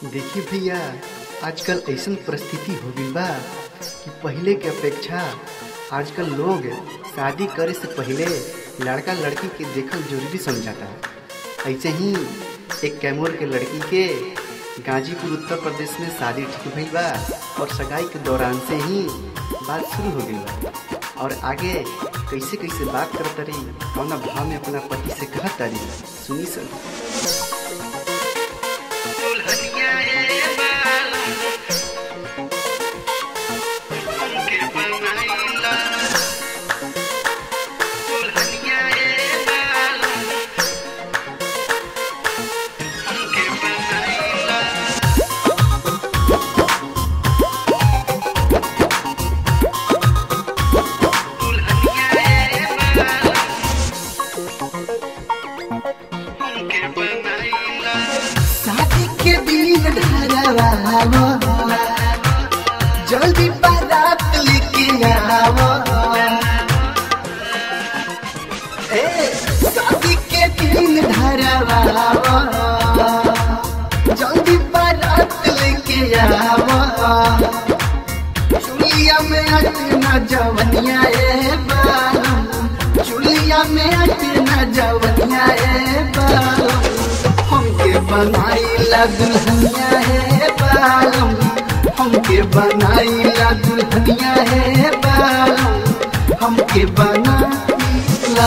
देखिए भैया आजकल ऐसन परिस्थिति हो गई बा कि पहले के अपेक्षा आजकल लोग शादी करे से पहले लड़का लड़की के देखल जरूरी समझाता है ऐसे ही एक कैमूर के लड़की के गाजीपुर उत्तर प्रदेश में शादी ठीक भइल बा और सगाई के दौरान से ही बात शुरू हो गई बा और आगे कैसे कैसे बात करत रही कौना भाव में अपना पति से कहत रही सुनी सुन शादी के दिन धरवावो जल्दी बारात लेके आवो ए शादी के दिन धरवावो जल्दी बारात लेके आवो चुलिया में अटना जवनिया ए बालम चुलिया में अटना जवनिया ए बालम हमके बनाईला दुल्हनिया है बालम हमके बनाईला दुल्हनिया है बालम हमके बनाईला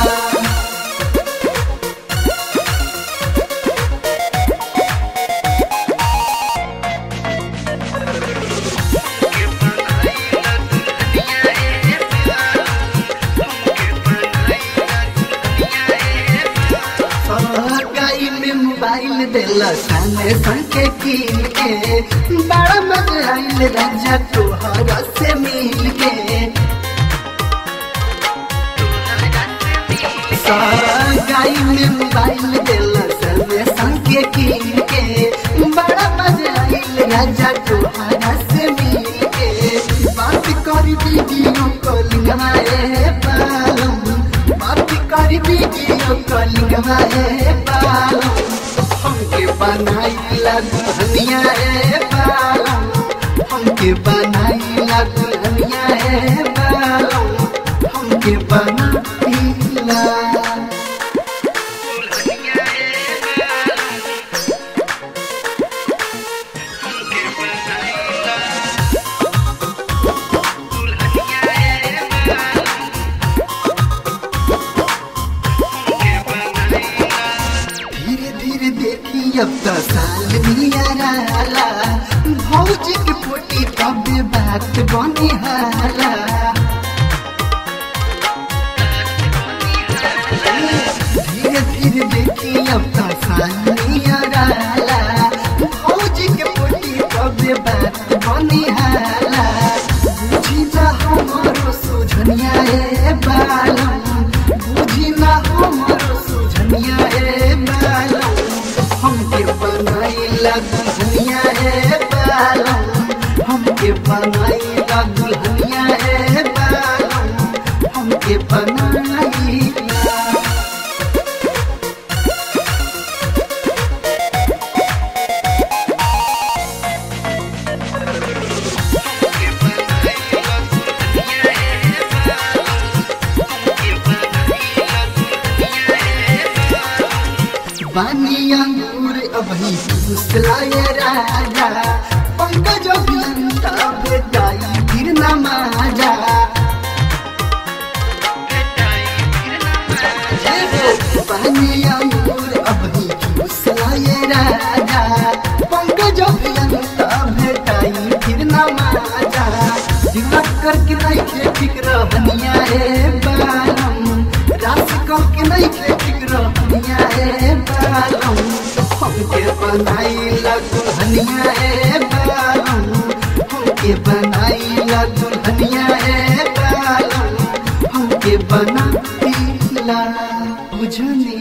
गाई में मोबाइल देला सामने संके कीन के बड़ा मजा आइल राजा तोहरा से मिल के गाई में मोबाइल देला सामने संके कीन के बड़ा मजा आइल राजा तोहरा से मिल के बात करी वीडियो कॉलिंग हमारे बालम बात करी वीडियो कॉलिंग हमारे बालम हमके बनाईला दुल्हनिया रे बालम हमके बनाईला दुल्हनिया रे बालम हमके बनाईला धीरे धीरे देखी अब तो साल नियराला भौजी के पोटी तब बात बनी हाला धीरे धीरे देखी अब तो साल नियराला भौजी के पोटी तब बात बनी हाला बुझी जा हमारो सुझनिया ए बालम बुझी ना हमारो सुझनिया ए बालम हमके बनाईला दुल्हनिया ए बालम हमके बनाईला दुल्हनिया ए बालम हमके बनाईला बानी अंगूर अभी फुसलाए राजा पंकज अभियंता बेटाई फिर न माजा बानी अंगूर अभी फुसलाए राजा पंकज अभियंता बेटाई फिर न माजा दिमाग करके नहीं खे फिक्र बनिया रे बालम रास करके नहीं खे फिक्र बनिया रे बालम हमके बनाईला दुल्हनिया रे बालम हमके बनाईला दुल्हनिया रे बालम हमके बनाईला बुझनी